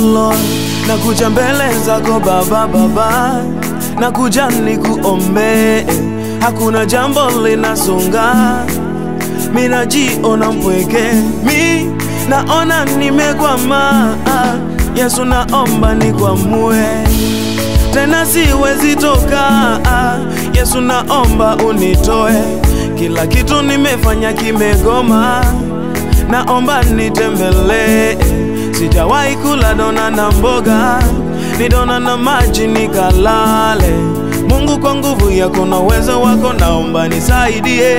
Lord, nakuja mbele zako Baba, Baba, nakuja nikuombe, hakuna jambo linasonga, mi najiona mpweke, mi naona nimekwama. Yesu, naomba nikwamue tena, siwezi toka. Yesu, naomba unitoe, kila kitu nimefanya kimegoma, naomba nitembelee Sijawahi kula dona na mboga, ni dona na maji nikalale. Mungu, kwa nguvu yako na uwezo wako, naomba nisaidie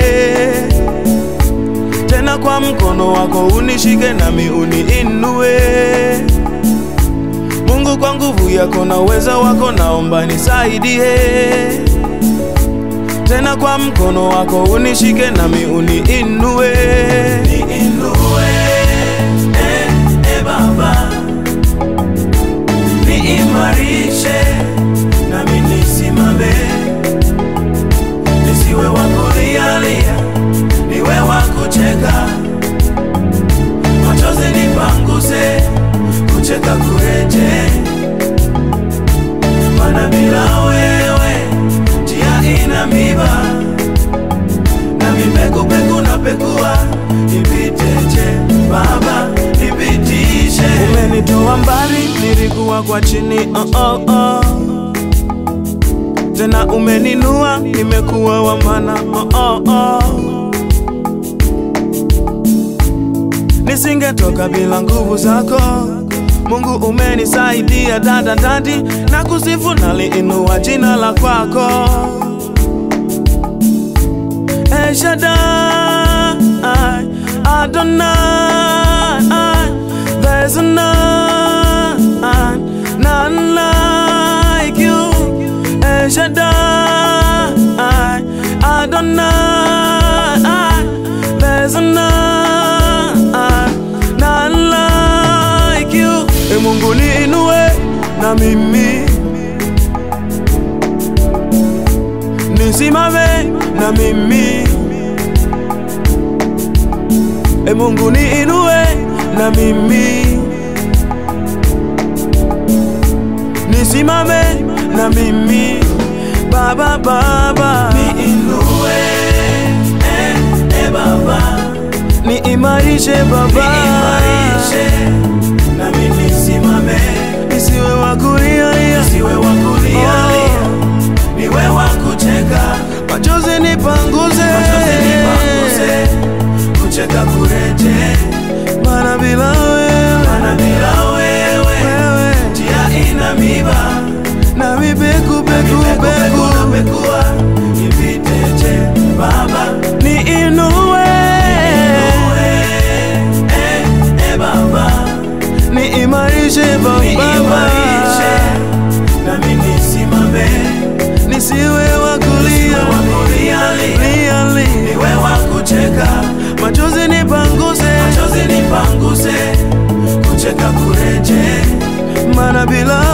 tena, kwa mkono wako unishike nami uniinue. Mungu, kwa nguvu yako na uwezo wako, naomba nisaidie tena, kwa mkono wako unishike nami uniinue, niinue Baba, niimarishe nami nisimame, nisiwe wa kulialia, niwe wa kucheka, machozi nipanguse, kucheka kureje, mana bila wewe njia ina miba, nami pekupeku na pekua nipiteje Baba nipitishe. Umenitoa mbali, nilikuwa kwa chini oh, oh, oh. Tena umeninua, nimekuwa wa maana oh, oh, oh. Nisingetoka bila nguvu zako Mungu, umenisaidia dada dadi, na kusifu naliinua jina la kwako El Shaddai, Adonai, there's none, none like you. El Shaddai, Adonai, there's none, none like you. E Mungu niinue na mimi nisimame na mimi E Mungu niinue na mimi nisimame na mimi Baba Baba niinue eh, eh Baba niimarishe Baba niimarishe na mimi nisimame nisiwe wa kulia nisiwe wa kulia oh. niwe wa kucheka machozi nipanguze machozi nipanguze kucheka kureje, mana bila wewe, mana bila wewe, wewe njia ina miba na mipeku peku peku na pekua nipiteje Baba niinue eh, eh, Baba niimarishe Baba niimarishe nami nisimame nisiwe wa kulia lia niwe wa kucheka machozi nipanguse, machozi nipanguse, kucheka kureje, mana bila